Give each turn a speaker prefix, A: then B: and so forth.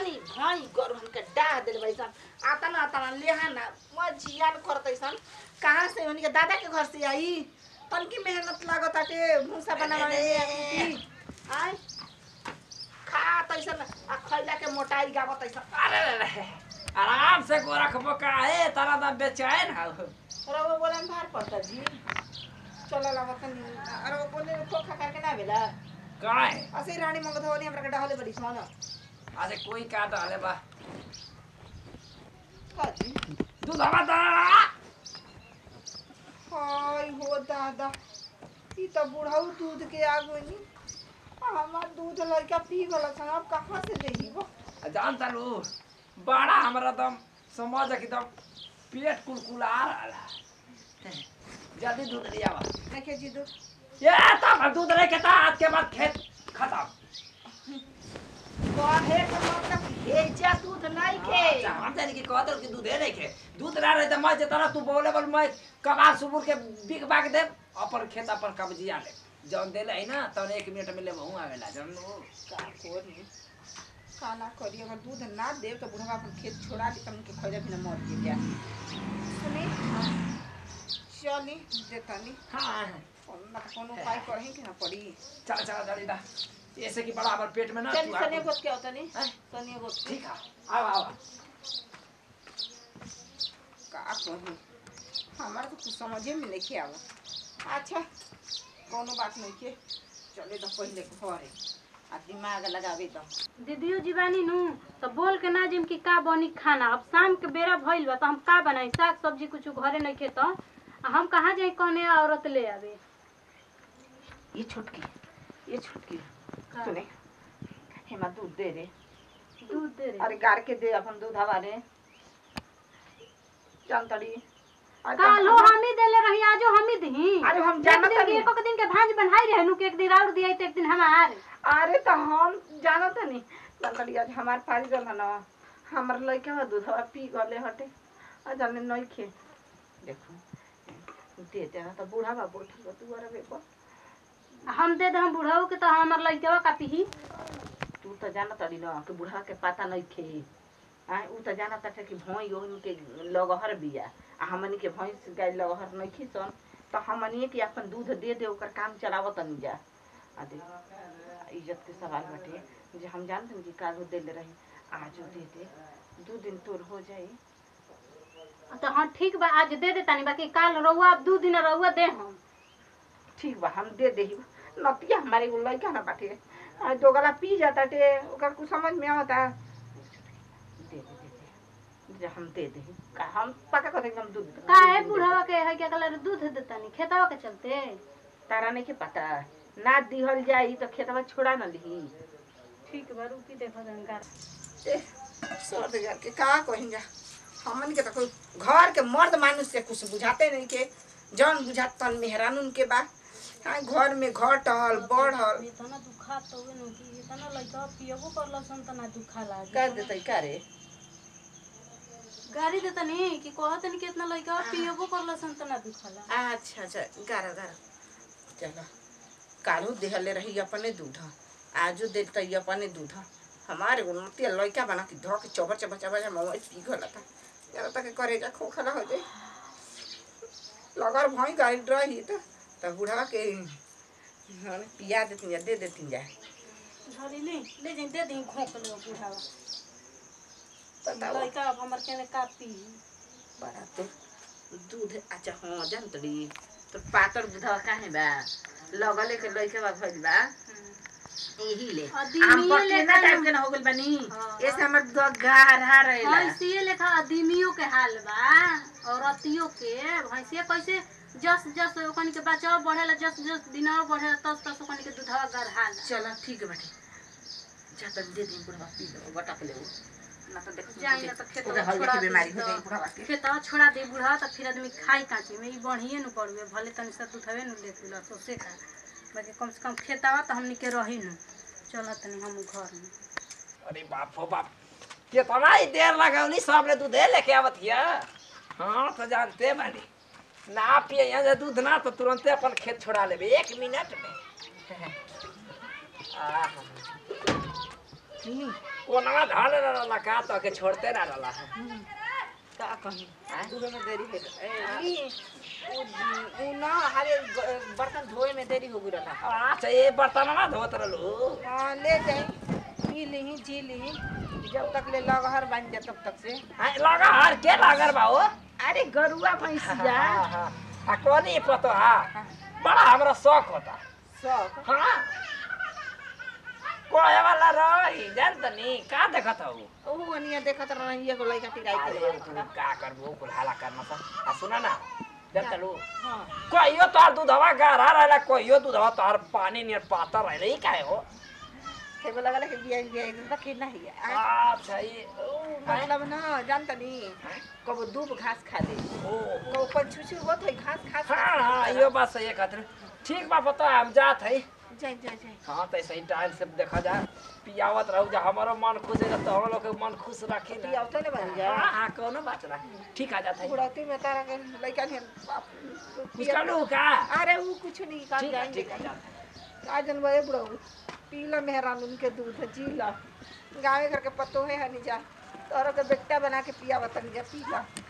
A: तनी भाई गरु हमके डाह देले बैसन आता ना आता ना लेहा ना म जियान करतैसन कहाँ से उनके दादा के घर से आई तनकी मेहनत लागत आटे भूसा बनावे में आय खा तैसन आ खैला के मोटाई गावत ऐसन
B: अरे रे रे आराम से गोरख बोका है तारा दाम बेचैन है
A: अरे वो बोले में भार पड़ता जी चलो लागत नहीं अरे वो बोले खोखा करके ना भेला
B: काय
A: असै रानी मंगधवनी हमरा के डहले बड़ी सोना
B: अरे कोई का डाले बा
A: का जी
B: दूध हवा दा
A: हाय हो दादा ई त बुढ़ाऊ दूध के आगो नी हमार दूध लड़का पी गला सन अब कहाँ से देही वो
B: जान तारू बड़ा हमरा दम समझ एकदम पेट कुलकुला रहा जल्दी दूध लिया बा
A: देखे जी दूध
B: ये तब दूध रह के ता आज के बाद खेत खत्म
A: कहे के मतलब भेजा दूध नहीं के
B: अच्छा, हम जानी कि कहत कि दूध है नहीं खे दूध ना रहे तो मैं जितना तू बोले बोल मैं कबार सुबुर के बिक बाग दे अपन खेत अपन कब्जिया ले जौन देले है ना तौन एक मिनट में ले बहु आवेला जौन वो
A: का करी का ना करी अगर दूध ना देव तो बुढ़वा अपन खेत छोड़ा दी तन के खैले भी ना मर के जा सुनी चली देतानी
B: हाँ
A: ना तो कोनो उपाय करही के ना पड़ी
B: चल चल जल्दी दा ऐसे कि बड़ा हमारे पेट में ना
A: चल
B: तू
A: सने
B: आके-
A: गोत के होता नहीं
B: हैं?
A: सने गोत के
B: ठीक है आओ आओ
A: का कही हमारा तो कुछ समझे में नहीं आवा अच्छा कोनो बात नहीं के चले तो पहले घरे आ दिमाग लगावे तो
C: दीदियो जीवानी नु तो बोल के ना जिम की का बनी खाना अब शाम के बेरा भइल बा तो हम का बनाई साग सब्जी कुछ घरे नहीं खे तो आ हम कहाँ जाई कौने औरत ले आवे
A: ये छुटकी ये छुटकी सुने हेमा दूध दे रे
C: दूध दे रे
A: अरे गार के दे अपन दूध हवा रे जानतड़ी अरे
C: कालो
A: हम-
C: हम ही देले रही आजो हम ही दही
A: अरे हम
C: एक
A: जानत
C: दिन के
A: नहीं
C: एक दिन के भांज बनाई रहे नु के एक दिन और दिया तो एक दिन हमार
A: अरे तो हम जानत नहीं जानतड़ी आज हमार पारी गल ना हमर लइका बा दूध हवा पी गले हटे आ जाने नहीं खे देखो दे दे तो बूढ़ा बा बैठल बा तू अरे बेको
C: हम दे दे हम बुढ़ाऊ के तो हमर लइकवा का पीही
A: तू तो जानत अड़ी ना कि बूढ़ा के पता नहीं खे आ ऊ तो जानत है कि भोई ओन के लगहर बिया आ हमनी के भैंस गाय लगहर नहीं खीसन तो हमनी के अपन दूध दे दे ओकर काम चलावत नहीं जा आ दे इज्जत के सवाल बाटे जे हम जानते कि कागो देले रही आजो दे दे दू दिन तोर हो जाई
C: तो हाँ ठीक बा आज दे दे तानी बाकी काल रहुआ अब दू दिन रहुआ दे हम
A: ठीक बा हम दे देही नतिया हमारे को लइका ना बाटे आ दोगला पी जाता टे ओकर कुछ समझ में आवता दे दे दे दे जे हम दे देही का हम पका कर एकदम दूध
C: का है बुढ़ावा के है क्या कलर दूध देता नहीं खेतवा के चलते
A: तारा नहीं के पता ना दिहल जाई तो खेतवा छोड़ा न लिही
C: ठीक बा रुकी देखो जानकार
A: सर दे के का कहिन जा हमन के तो कोई घर के मर्द मानुष से कुछ बुझाते नहीं के जौन बुझात तन मेहरानुन के बा हाँ घर में घटल बढ़ल
C: इतना दुखा तो वे नु कि इतना लइका पियबो करल सन तना दुखा लागे
A: कर देते का रे
C: गाड़ी देता नहीं कि कहत नहीं कि इतना लइका पियबो करल सन तना दुखा लागे
A: अच्छा अच्छा गारा गारा चलो कालू देहले रही अपने दूध आजो देता ही अपने दूध हमारे उन्नति लड़का बना के धो के चबर चबर चबर मवाई पी गला था जरा तक करे जा खोखला हो जाए लगर भई गाड़ी रही तो तब बुढ़ा के हाँ, पिया देती जा दे देती जा
C: झरी ले ले जाई दे दी खोक लो बुढ़ावा
A: बताओ
C: लइका अब हमर केने का पी
A: बड़ा तो दूध अच्छा हाँ जानतड़ी तो पातर दूधवा काहे बा लगले के लइके बा भइल बा यही ले
C: अदीमिये
A: हम पकेना
C: लेखा
A: टाइप
C: न-
A: के न हो गइल बानी
C: हाँ,
A: ऐसे हमर दूध गाढ़ा रहेला
C: भैंसिए लेखा आदमियों के हाल बा औरतियों के भैंसिया कैसे जस जस ओकनी के बचाव बढ़ेला जस जस दिनवा बढ़ेला तस तस ओकनी के दूधवा गढ़ाला
A: चलो ठीक है बाटे जा तक दे दी बुढ़वा पी लो बटक ले वो ना तो देख
C: जाई ना तो खेतवा
A: उधर हल्दी
C: छोड़ा
A: की
C: दी
A: बीमारी हो
C: तो-
A: जाई बुढ़वा के
C: खेतवा छोड़ा दे बुढ़ा तो फिर आदमी खाई काची में ई बढ़िए न पड़ुए भले तनी सा दूधवे न ले पिला तो से खा बाकी कम से कम खेतवा तो हमनी के रही न चल तनी हम घर में
B: अरे बाप हो बाप कितना ही देर लगौली सबने दूध लेके आवत हिया हाँ तो जानते बानी ना पिए यहाँ से दूध ना तो तुरंते अपन खेत छोड़ा लेबे एक मिनट में आहा।
A: नहीं
B: कोनवा धल रहला का तो के छोड़ते ना रहला
A: का कहीं
B: हैं?
A: दूध में देरी है ए, ई उ उ ना हरे ग- बर्तन धोए में देरी हो गई रहा
B: अच्छा ये बर्तनवा धोत रहलू
A: हाँ ले जाए पी ली जी ली जब तक ले लगहर बन जाए तब तक से
B: हैं, लगा हर के लागर बा हो
A: अरे गरुआ भैंसिया
B: हाँ, हाँ। आ कोनी पतो हा बड़ा हमरा शौक होता
A: सब
B: हाँ कोहे वाला रही जान तनी का देखत हूँ
A: ओहो अनिया देखत रही एगो लइका टिकाई
B: अरे
A: के
B: तू का करबो कुल हाला करना सा आ सुना ना जान तलू
A: हां
B: कहियो तोहार दूधवा गाढ़ा रहला कहियो दूधवा तोहार पानी नियर पातर रहले ई काहे हो
A: एगो लगल है कि बिया बिया एकदम कि नहीं है
B: अच्छा ये ओ
A: मतलब ना जानता नहीं
B: हैं?
A: कब दूब घास खा ले
B: ओ
A: कब पंछुछू होत है घास घास
B: हाँ हाँ यो बात सही है खातिर ठीक बा पता है हम जात है
A: जाए जाए जाए
B: हाँ तो सही टाइम से देखा जाए पियावत रहू जा हमारो मन खुश है तो हम लोग के मन खुश रखी
A: तो
B: ना
A: आवते ने बन जा
B: हाँ हाँ कोनो बात ना ठीक आ जाता है
A: बुढ़ाती में तारा के लइका ने
B: कुछ कर लू का
A: अरे वो कुछ नहीं कर
B: ठीक है
A: जाएंगे
B: ठीक आ जाता है
A: आ जन बड़े बुढ़ऊ पीला मेहरान उनके दूध जी ला गाँव घर के पतो है हनी जा तोरो के बेटा बना के पिया बतन जा पी ला